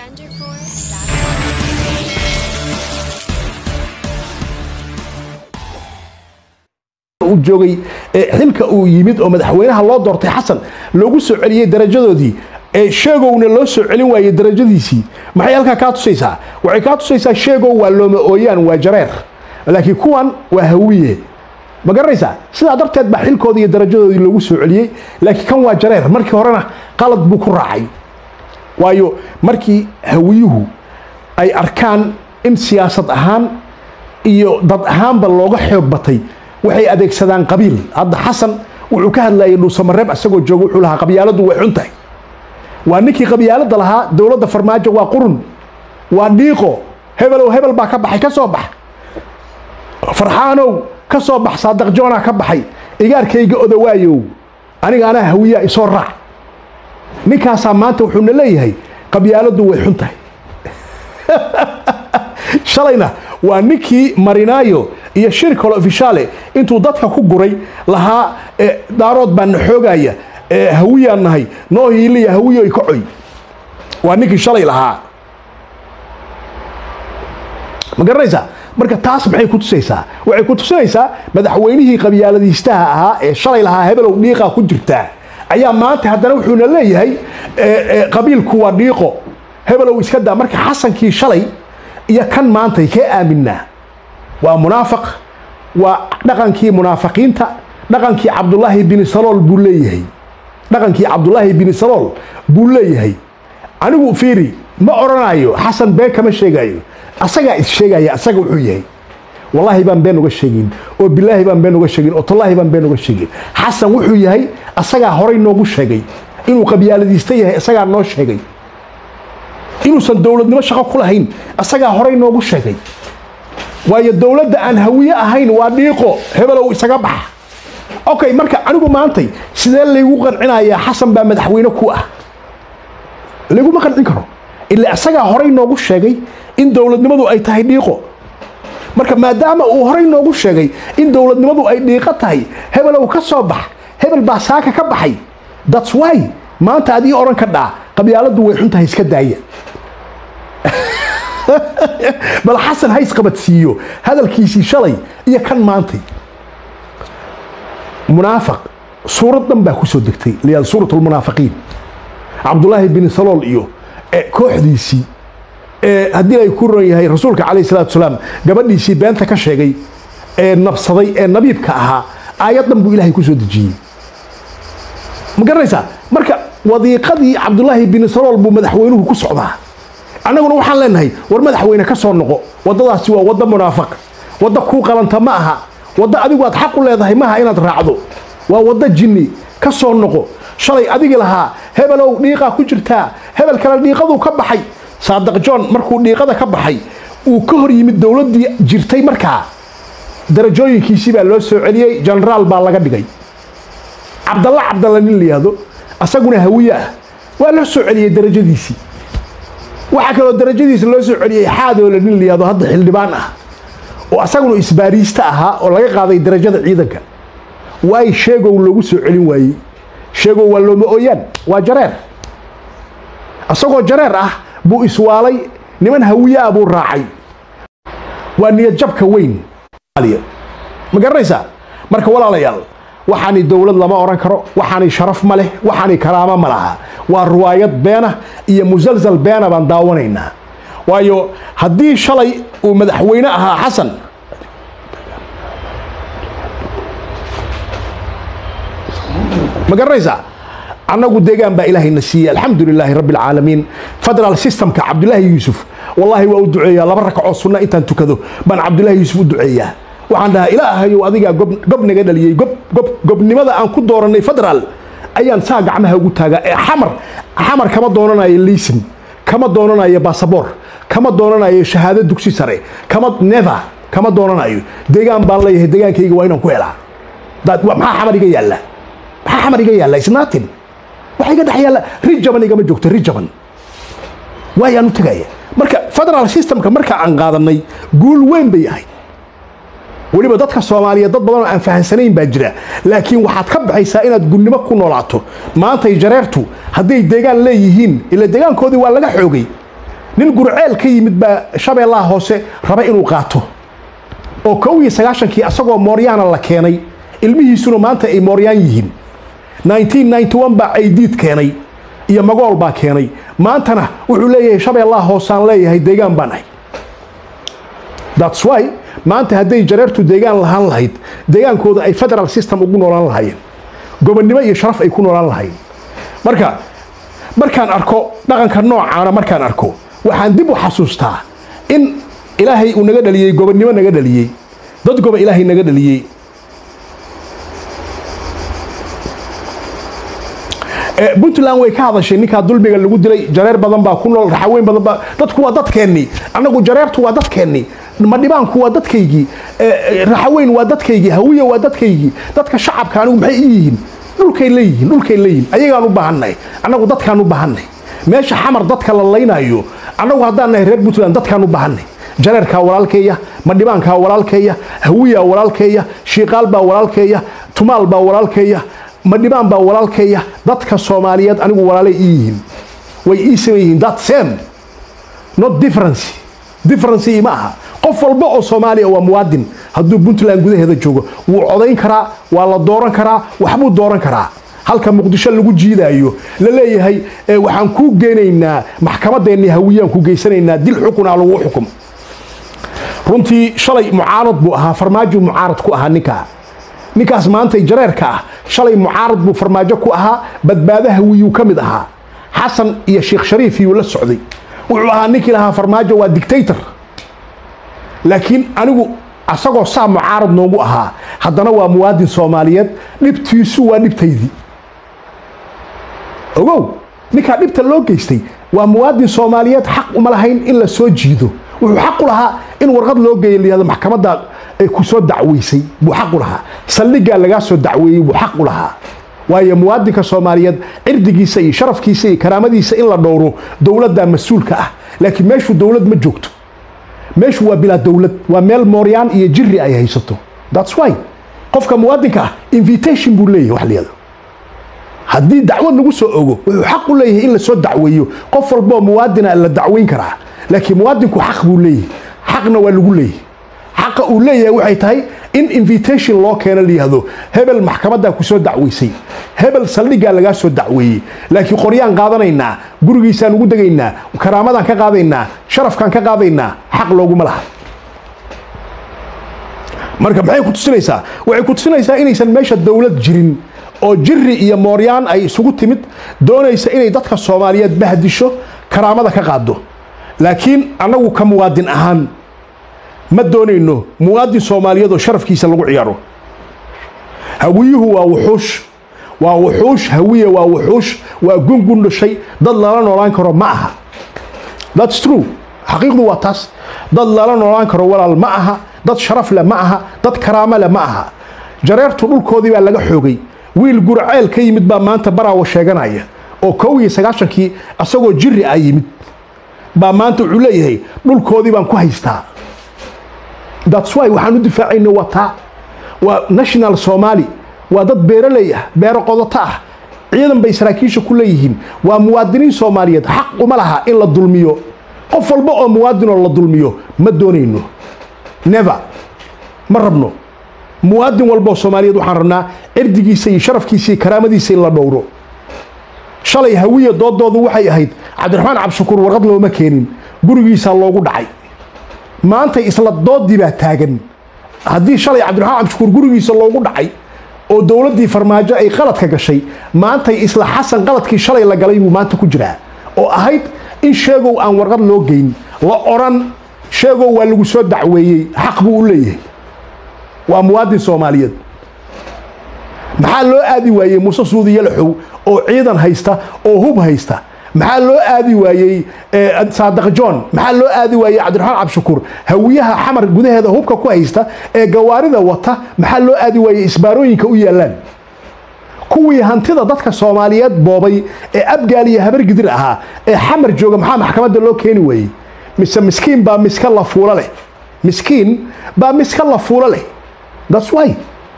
uu joogay xilka uu yimid oo madaxweynaha loo doortay xasan loogu soo celiyey darajadoodii ee sheegowna loo soo celin waayey darajadiisii maxay halkaa kaa tusaysaa waxay kaa tusaysaa sheegow waa looma ooyaan waa jareer laakiin kuwan waa hawiye ma garanaysaa sidaa darteed baa xilkoodii iyo darajadoodii loogu soo celiyey laakiin kan waa jareer markii horena qalad buu ku raacay waayo markii hawiyuhu ay arkaan in siyaasad ahaan iyo dad ahaanba looga xoog batay waxay adeegsadaan qabiil hadda xasan wuxuu ka hadlayay dhuusamareeb isagoo jooga wuxuu lahaa qabyaaladu way xun tahay waa ninkii qabyaalada lahaa dowladda farmaajo waa qurun waa dhiiqo hebelow hebel baa ka baxay ka soo bax farxaanow ka soo bax saadaq joona ka baxay igaarkayga odawaayow aniga anaa hawiyaa isoo raac ninkaasaa maanta wuxuuna leeyahay qabyaaladu way xun tahay shalayna waa ninkii marinaayo iyo shir kale ofishaale intuu dadka ku guray lahaa daarood baa na xoogaya hawiyaan nahay noo hiiliya hawiyoy kacoy waa ninkii shalay lahaa ma garanaysaa marka taas maxay ku tusaysaa waxay ku tusinaysaa madaxweynihii qabyaaladiistaha ahaa ee shalay lahaa hebelow dhiiqaa ku jirtaa ayaa maanta haddana wuxuuna leeyahay qabiilku waa dhiiqo hebelow iska daa marka xasankii shalay iyo kan maantay kee aaminaa waa munaafaq waa dhaqankii munaafiqiinta dhaqankii cabdulaahi bini salool buu leeyahay dhaqankii cabdulaahi bini salool buu leeyahay anigu fiiri ma odhanayo xasan been kama sheegayo asagaa is sheegaya asaga wuxuu yahay wallaahi baan been uga sheegin oo bilaahi baan been uga sheegin oo tallaahi baan been uga sheegin xasan wuxuu yahay asagaa horay noogu sheegay inuu qabyaaladiista yahay asagaa noo sheegay inuusan dowladnimo shaqo ku lahayn asagaa horay noogu sheegay waayo dowladda aan hawiye ahayn waa dhiiqo hebelow isaga baxa okay marka anigu maantay sidee laygu qancinayaa xasan baa madaxweyne ku ah layguma qancin karo ilaa isagaa horay noogu sheegay in dowladnimadu ay tahay dhiiqo marka maadaama uu horay noogu sheegay in dowladnimadu ay dhiiqo tahay hebelow ka soo bax hebel baa saaka ka baxay thats why maanta adii odhan ka dhaa qabyaaladu way xun tahay iska daaya bal xasan hays qabadsiiyo hadalkiisii shalay iyo kan maantay munaafiq suurad dhan baa ku soo degtay liyaal suurat lmunaafiqiin cabdulaahi bin salool iyo kooxdiisii haddii ay ku ron yahay rasuulka calayh salatu salaam gabadhiisii beenta ka sheegay ee nabsaday ee nabiibka ahaa aayad dhan buu ilaahay ku soo dejiyey ma garanaysaa marka wadiiqadii cabdulaahi bin salool buu madaxweynuhu ku socdaa annaguna waxaan leenahay war madaxweyne ka soo noqo waddadaasi waa waddo munaafiq waddo kuu qalanta ma aha waddo adigu aad xaq u leedahay maaha inaad raacdo waa waddo jinni ka soo noqo shalay adigi lahaa hebelow dhiiqaa ku jirtaa hebel kale dhiiqaduu ka baxay saadaq john markuu dhiiqada ka baxay uu ka hor yimid dowladdii jirtay markaa darajooyinkiisii baa loo soo celiyey jenaraal baa laga dhigay cabdalla cabdalla nin la yihahdo asaguna hawiye ah waa loo soo celiyey darajadiisii waxaa kaloo darajadiisa loo soo celiyey xaadoole nin la yihahdo hadda xildhibaan ah oo asaguna isbaariista ahaa oo laga qaaday darajada ciidanka waay sheegow loogu soo celin waayey sheegow waa looma ooyaan waa jareer asagoo jareer ah buu iswaalay niman hawiye ah buu raacay waa niyadjabka weyn ma garanaysaa marka walaalayaal waxaani dowlad lama odhan karo waxaani sharaf ma leh waxaani karaamo ma laha waa ruwaayad beena iyo musalsal beena baan daawanaynaa waayo haddii shalay uu madaxweyne ahaa xasan ma garanaysaa annagu deegaan baa ilaahayna siiyey alxamdu lilaahi rabbi alcaalamiin federal systemka cabdulaahi yuusuf wallaahi waa u duceeyaa laba rakacoo sunna intaan tukado baan cabdulaahi yuusuf u duceeyaa waxaan dhahaa ilaahayow adigaa gob naga dhaliyey gobnimada aan ku doorannay federaal ayaan saa gacmaha ugu taagaa ee xamar xamar kama doonanayo liisin kama doonanayo basaboor kama doonanayo shahaado dugsi sare kama neva kama doonanayo deegaan baan leeyahay deegaankayga waa inaan ku helaa maxaa xamar iga yaalla maxaa xamar iga yaalla isnaatin waxa iga dhex yaalla rijaban igama joogto rijaban waayaan u tegaya marka federal systemka marka aan qaadanay guul weyn bay ahayd weliba dadka soomaaliyeed dad badan oo aan fahansanayn baa jira laakiin waxaad ka baxaysaa inaad gudnimo ku noolaato maantay jareertu hadday deegaan leeyihiin ila deegaankoodii waa laga xoogay nin gurceel ka yimid baa shabeellaha hoose raba inuu qaato oo kow iyo sagaashankii asagoo mooryaana la keenay ilmihiisuna maanta ay mooryaan yihiin 1991 baa caydiid keenay iyo magool baa keenay maantana wuxuu leeyahay shabeellaha hoosaan leeyahay deegaan baan ahay that's why maanta hadday jareertu deegaan lahaan lahayd deegaankooda ay federal system ugu noolaan lahaayeen gobonnimo iyo sharaf ay ku noolaan lahaayeen marka markaan arko dhaqanka noocaana markaan arko waxaan dib u xasuustaa in ilaahay uu naga dhaliyey gobonnimo naga dhaliyey dad goba ilaahay naga dhaliyey puntland way ka hadashay ninkaa dulmiga lagu dilay jareer badan baa ku nool raxaweyn badan baa dadku waa dadkeennii annagu jareertu waa dadkeennii madhibaanku waa dadkaygii raxaweyn waa dadkaygii hawiya waa dadkaygii dadka shacabka anigu maxay ii yihiin dhulkay leeyihiin dhulkay leeyihiin ayagaan u baahannahay annagu dadkaan u baahannahay meesha xamar dadka la laynayo annagu haddaan nahay reer puntland dadkaan u baahannahay jareerkaa walaalkeeya madhibaankaa walaalkeeya hawiyaa walaalkeeya shiiqaal baa walaalkeeya tumaal baa walaalkeeya madhibaan baa walaalkeeya dadka soomaaliyeed anigu walaalay ii yihiin way ii saman yihiin that same not difference difference ma aha qof walba oo soomaaliya waa muwaadin hadduu puntland gudaheeda joogo wuu codayn karaa waa la dooran karaa waxbuu dooran karaa halka muqdisho lagu jiidaayo la leeyahay waxaan kuu geynaynaa maxkamadeennii hawiyaan ku geysanaynaa dil xukunaa lagu xukum runtii shalay mucaarad buu ahaa farmaajo mucaarad ku ahaa ninkaa ninkaas maantay jareerka ah shalay mucaarad buu farmaajo ku ahaa badbaado hawiyuu ka mid ahaa xasan iyo sheekh shariif iyuu la socday wuxuu ahaa ninkii lahaa farmaajo waa dictator laakiin anigu asagoo saa mucaarad noogu ahaa haddana waa muwaadin soomaaliyeed dhibtiisu waa dhibtaydii ogow ninkaa dhibta loo geystay waa muwaadin soomaaliyeed xaq uma lahayn in la soo jiido wuxuu xaq u lahaa in warqad loo geeya layihahdo maxkamadda ay ku soo dacweysay buu xaq u lahaa saldhiggaa lagaa soo dacweeyey buu xaq u lahaa waayo muwaadinka soomaaliyeed cirdigiisa iyo sharafkiisa iyo karaamadiisa in la dhowro dowladdaa mas-uulka ah laakiin meeshu dowlad ma joogto meeshu waa bilaa dowlad waa meel mooryaan iyo jiri ay haysato that's why qofka muwaadinka ah invitation buu leeyahay wax layado haddii dacwad lagu soo ogo wuxuu xaq u leeyahay in la soo dacweeyo qof walboo muwaadina la dacweyn karaa laakiin muwaadinku xaq buu leeyahay xaqna waa lagu leeyahay xaqa uu leeyahay waxay tahay in invitation loo keeno layihahdo hebel maxkamaddaa ku soo dacweysay hebel saldhiggaa lagaa soo dacweeyey laakiin qoryaan qaadanaynaa gurigiisaan ugu degaynaa karaamadaan ka qaadaynaa sharafkaan ka qaadaynaa xaq looguma laha marka maxay ku tusinaysaa waxay ku tusinaysaa inaysan meesha dowlad jirin oo jiri iyo mooryaan ay isugu timid doonaysa inay dadka soomaaliyeed bahdisho karaamada ka qaado laakiin annagu ka muwaadin ahaan ma doonayno muwaadin soomaaliyeed oo sharafkiisa lagu ciyaaro hawiyuhu waa wuxuush waa wuxuush hawiye waa wuxuush waa gungun dhashay dad lala noolaan karo ma aha thats true xaqiiqdu waa taas dad lala noolaan karo walaal ma aha dad sharaf leh ma aha dad karaamo leh ma aha jareertu dhulkoodii baa laga xoogay wiil gurceel ka yimid baa maanta baraawo sheeganaya oo kow iyo sagaashankii asagoo jiri ah yimid baa maanta wuxuu leeyahay dhulkoodii baan ku haystaa that's why waxaan u difaacayna waa taa waa national somali waa dad beeraley ah beero qodoto ah ciidan bay saraakiisha ku leeyihiin waa muwaadiniin soomaaliyeed xaq uma laha in la dulmiyo qof walba oo muwaadinoo la dulmiyo ma doonayno never ma rabno muwaadin walbaoo soomaaliyeed waxaan rabnaa cirdigiisa iyo sharafkiisa iyo karaamadiisa in la dhowro shalay hawiya doodoodu waxay ahayd cabdiraxmaan cabdishakuur warqad looma keenin gurigiisaa loogu dhacay maantay isla doodii baa taagan haddii shalay cabdiraxmaan cabdishakuur gurigiisa loogu dhacay oo dowladdii farmaajo ay qaladka gashay maantay isla xasan qaladkii shalay la galay buu maanta ku jiraa oo ahayd in sheegow aan warqad loo geyn la odhan sheegow waa lagu soo dacweeyey xaq buu u leeyahay waa muwaadin soomaaliyeed maxaa loo aadi waayey muuse suudi yalaxow oo ciidan haysta oo hub haysta maxaa loo aadi waayey saadaq john maxaa loo aadi waayey cabdiraxmaan cabdishakuur hawiyaha xamar gudaheeda hubka ku haysta ee gawaarida wata maxaa loo aadi waayey isbaarooyinka u yaallaan kuwii hantida dadka soomaaliyeed boobay ee abgaal iyo habargidir ahaa ee xamar jooga maxaa maxkamadda loo keeni waayey mise miskiin baa miska la fuulo leh miskiin baa miska la fuulo leh that's why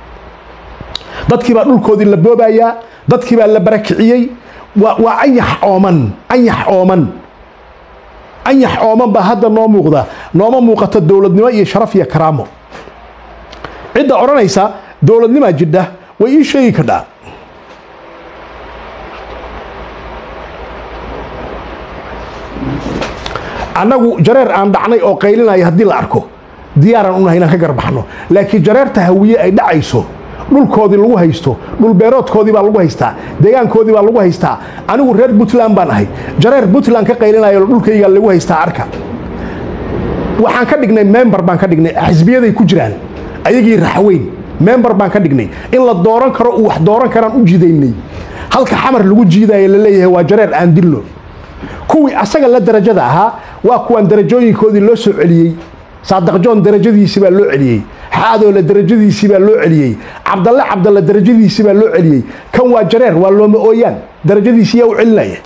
dadkii baa dhulkoodii la boobayaa dadkii baa la barakiciyey waa anyax ooman anyax ooman anyax ooman baa hadda noo muuqda nooma muuqato dowladnimo iyo sharaf iyo karaamo cidda odhanaysa dowladnimaa jidha way ii sheegi kadhaa annagu jareer aan dhacnay oo qaylinaya haddii la arko diyaaraan unahay inaan ka garbaxno laakiin jareerta hawiye ay dhacayso dhulkoodii lagu haysto dhulbeeroodkoodii baa lagu haystaa deegaankoodii baa lagu haystaa anigu reer puntland baan ahay jareer puntland ka qaylinayo dhulkayga lagu haystaa arka waxaan ka dhignay member baan ka dhignay xisbiyaday ku jiraan ayagii raxweyn member baan ka dhignay in la dooran karo uu wax dooran karaan u jidaynay halka xamar lagu jiidaayo la leeyahay waa jareer aan dilno kuwii asaga la darajada ahaa waa kuwaan darajooyinkoodii loo soo celiyey saadaqjoon darajadiisii baa loo celiyey xaadoole darajadiisii baa loo celiyey cabdalle cabdalle darajadiisii baa loo celiyey kan waa jareer waa looma ooyaan darajadiisii yaa u celinaya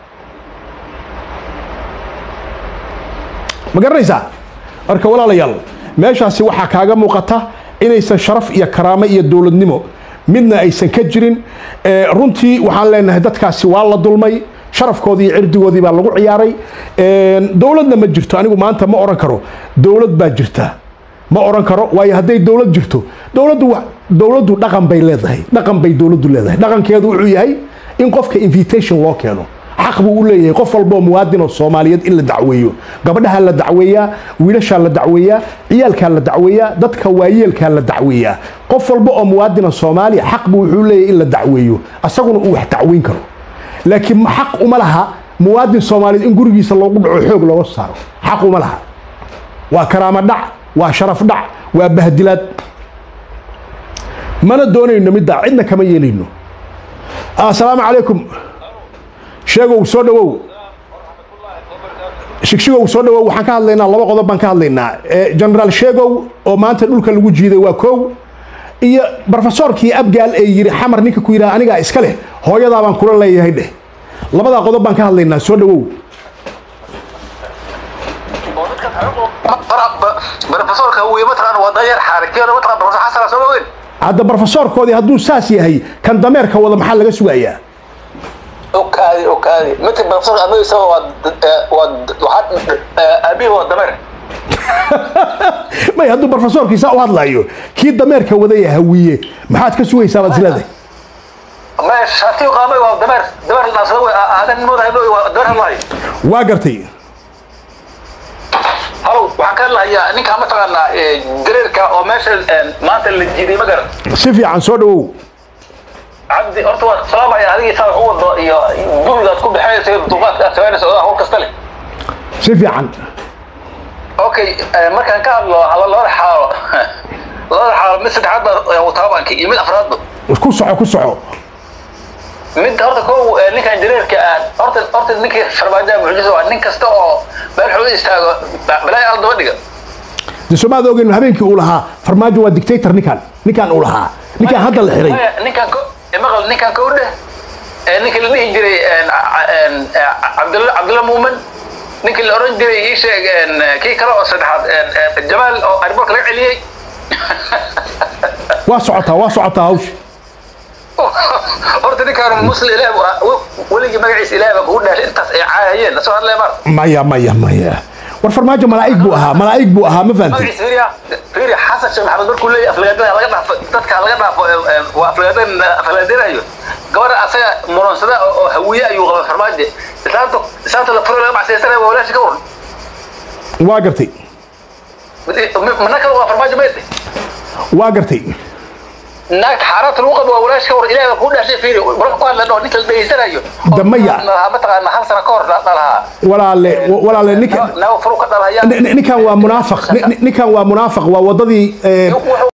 ma garanaysaa marka walaalayaal meeshaasi waxaa kaaga muuqata inaysan sharaf iyo karaamo iyo dowladnimo midna aysan ka jirin runtii waxaan leenahay dadkaasi waa la dulmay sharafkoodii iyo cirdigoodii baa lagu ciyaaray dowladna ma jirto anigu maanta ma oran karo dowlad baa jirta ma oran karo waayo hadday dowlad jirto dowladdu dowladdu dhaqan bay leedahay dhaqan bay dowladdu leedahay dhaqankeedu wuxuu yahay in qofka invitation loo keeno xaq buu u leeyahay qof walboo muwaadin oo soomaaliyeed in la dacweeyo gabadhaha la dacweeyaa wiilashaa la dacweeyaa ciyaalkaa la dacweeyaa dadka waayeelkaa la dacweeyaa qof walba oo muwaadina soomaaliya xaq buu wuxuu leeyahay in la dacweeyo asaguna uu wax dacweyn karo laakiin xaq uma laha muwaadin soomaaliyeed in gurigiisa loogu dhaco xoog looga saaro xaq uma laha waa karaamo dhac waa sharaf dhac waa bahdilaad mana doonayno middaa cidna kama yeelayno assalaamu calaykum sheegow soo dhawow shigshigow soo dhawow waxaan ka hadlaynaa laba qodob baan ka hadlaynaa generaal sheegow oo maanta dhulka lagu jiiday waa kow iyo brofesorkii abgaal ee yidhi xamar ninka ku yidhaha anigaa iska leh hooyadaa baan kula leeyahay dheh labadaa qodob baan ka hadlaynaa soo dhawow hadda brofesorkoodii hadduu saas yahay kan dameerka wada maxaa laga sugayaa okaadi okaadi midka brofesor amadiisa waa waxaad aabihi waa dameer may hadduu brofesorkiisa u hadlayo kii dameerka wadaya hawiye maxaad ka sugaysaa baad isleedahay ما شاتي قامي ودمر دمر الناس هو هذا النمط هذا دمر الله waa gartay هلو waxaan ka hadlayaa ninka ma taqaanaa dareerka oo meesha maanta la jiiday ma garan si fiican soo dhawow cabdi horta waa salaamaya adigii saa wax u wado iyo gurigaad ku bixinaysa duqaadka aad sameynaysa odaa hawl kasta leh si fiican okay markaan ka hadlo labada xaalo labada xaalo mid saddexaad baa wataabanka iyo mid afraadba ku soco ku soco mid horta kow ninkan jareerka ah horta horta ninkii farmaajoa mucjiso waa nin kasta oo meel xuu istaago balaayo al daba dhiga de soomaad ogeyn habeenkii uu lahaa farmaajo waa dictator ninkan ninkan uu lahaa ninkan hadda la xiray ninkan ko maqal ninkan kow dheh ninka la dhihi jiray cabdulla cabdulla muumen ninkii la oran jiray ii sheeg kii kale oo saddexaad jamaal oo ariboorka laga celiyey waa socotaa waa socotaa hawsha horta ninkaan muslim ilaah weligii magaciisa ilaah baa kugu dhaashay intaas ay caayayeen lasoo hadlaya mar maya maya maya war farmaajo malaa'ig buu ahaa malaa'ig buu ahaa ma fahantay magaciisa fiiriya fiiriya xasan sheekh maxamed markuu leeyahay aflagaadada laga dhaafo dadka laga dhaafo waa aflagaadada aflagaadinayo gabadha asaga muroonsada oo hawiye ayuu qaba farmaajo islaanta islaanta la furo laga macsaysanayo waa walaashi ka waran waa gartay mana kale waa farmaajo meede waa gartay naagta xaaraanta lagu qabo waa walaashi ka waran ilaah baa kuu dhaashay fiiri marka ku hadlan oo ninka la dhegeysanayo Damaya. mataqaana hal sano ka hor dhalahaa walaale walaale ninkan naago furu ka dhalahaya ninkan waa munaafiq ninkan waa munaafiq waa wadadii eh, wuxuu